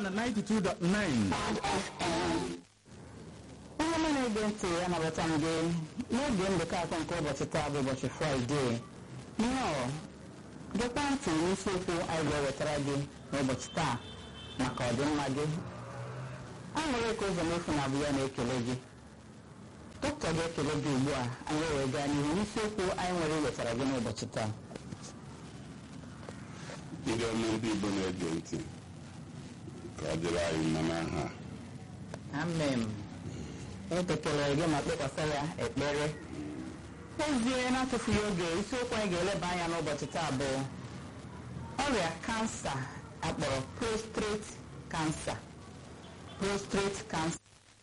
na 92.9 onye ọma na-ege ntị anabata m gị n'oge ndekọ akọ nke ụbọchị taa bụ ụbọchị fraịde nnọọ gekwa ntị n'isiokwu anyị ga-ewetara gị n'ụbọchị taa maka ọdịmma gị aṅụrị ka ụzọ mefu na abụ ya na-ekele gị dọkịta ga-ekele gị ugbu a anyị wee gaa n'ihu n'isiokwu anyị nwere iwetara gị n'ụbọchị taa ndị ọma ndị igbo na-ege ntị ka ọ dịrị anyị mma n'aha amen etekelere gị ma kpekwasa ya ekpere ezie na-atụfughị oge isiokwu anyị ga-eleba anya n'ụbọchị taa bụ ọrịa kansa akpọrọ prostate cancer prostate cancer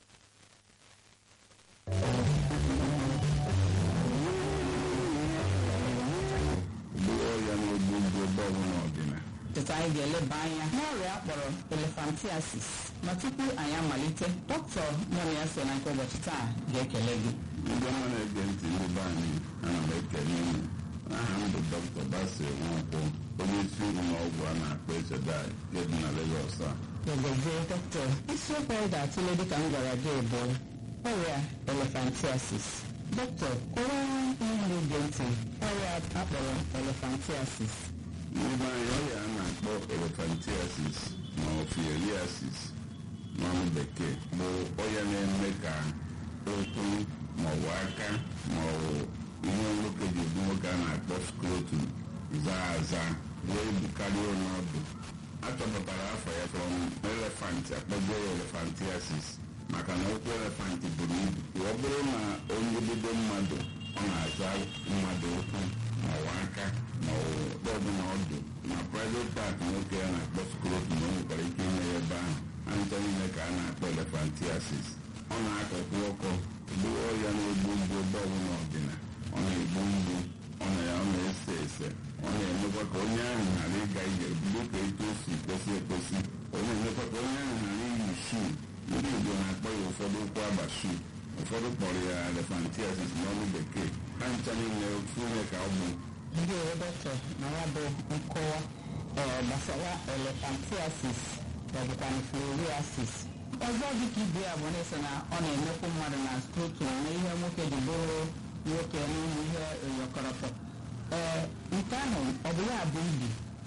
bụrụ ọrịa na-egbu mgbu ebe ọbụla ọdịna tụta anyị ga-eleba anya n'ọrịa akpọrọ elephantiasis ma tupu anyị amalite dọkịta mụrụ ya so na nke ụbọchị taa ga-ekele gị ndị ọma na-ege ntị ndị be anyị ana m ekele unu aha m bụ dọkịta Basil Nwankwọ onye isi ụlọ ọgwụ a na-akpọ Echedai nke dị na Legọs a Gozie dọkịta isiokwu anyị ga-atụle dịka m gwara gị bụ ọrịa elephantiasis dọkịta kọwara ihe na-ege ntị ọrịa akpọrọ elephantiasis ndị be anyị ọrịa a na-akpọ elephantiasis ma ofieliasis n'ọnụ bekee bụ ọrịa na-eme ka ụkwụ maọbụ aka maọbụ ihe nwoke ji ebu nwoke a na-akpọ skrotum zaa aza wee bukarịa onye ọdụ achọpụtara afọ ya from elefant akpọgo ya elephantiasis maka na ụkwụ elefant buru ibu ọ bụrụ na onye bido mmadụ ọ na-aza mmadụ ụkwụ maọbụ aka maọbụ ebe ọbụla ọdụ na private part nwoke a na-akpọ skrotum o nwekwara ike ime ya ebe ahụ ancha niile ka a na-akpọ elephantiasis ọ na-akọkwu ọkọ bụrụ ọrịa na-egbu mgbu ebe ọbụla ọdịna ọ na-egbu mgbu ọ na ya ọ na-ese ese ọ na-emekwa ka onye ahụ ghara ịga ije bido ka etu o si kwesị ekwesị ọ na-emekwa ka onye ahụ ghara iyi shuu ndị Igbo na-akpọ ya ụfọdụ ụkwụ agba shuu ụfọdụ kpọrọ ya elephantiasis n'ọnụ bekee ha ncha niile ofu ihe ka ọ bụ ndị ọrụ dọkịta na ya bụ nkọwa ee, gbasara elephantiasis maọbụkwa filariasis ọzọ dịka ibe ya bụ na-ese na ọ na-emekwu mmadụ na skrotum na ihe nwoke ji bụrụ nwoke n'ụmụ ihe oyọkọrọtọ ee nke ahụ ọ bụ ya bụ ibi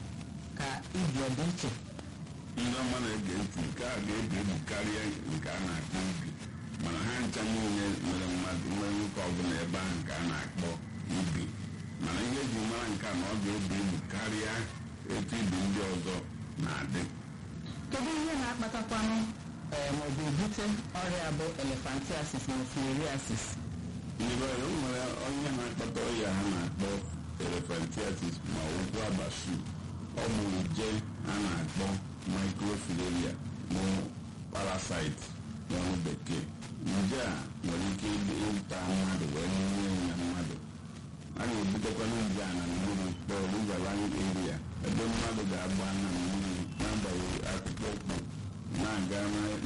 ka ibi ọ dị iche ndị ọma na-ege ntị nke a ga-ebi ebi karịa nke a na-akpọ ibi mana ha ncha niile mere mmadụ nwere nwoke ọbụla ebe ahụ nke a na-akpọ ibi mana ihe eji mara nke a na ọ ga-ebi ebi karịa etu ibi ndị ọzọ na-adị kedu ihe na-akpatakwanụ ee maọbụ ebute ọrịa bụ elephantiasis na filariasis ndị be anyị, o nwere onye na-akpata ọrịa ha na-akpọ elephantiasis ma ụkwụ abashu ọ bụ nje a na-akpọ microfilaria bụ parasite n'ọnụ bekee nje a nwere ike ịta mmadụ wee nye ya mmadụ a na-ebutekwana nje a na mmiri kpọọ riverine area ebe mmadụ ga-agba na mmiri n'agbanyeghị akpụkpọ ụkwụ na-aga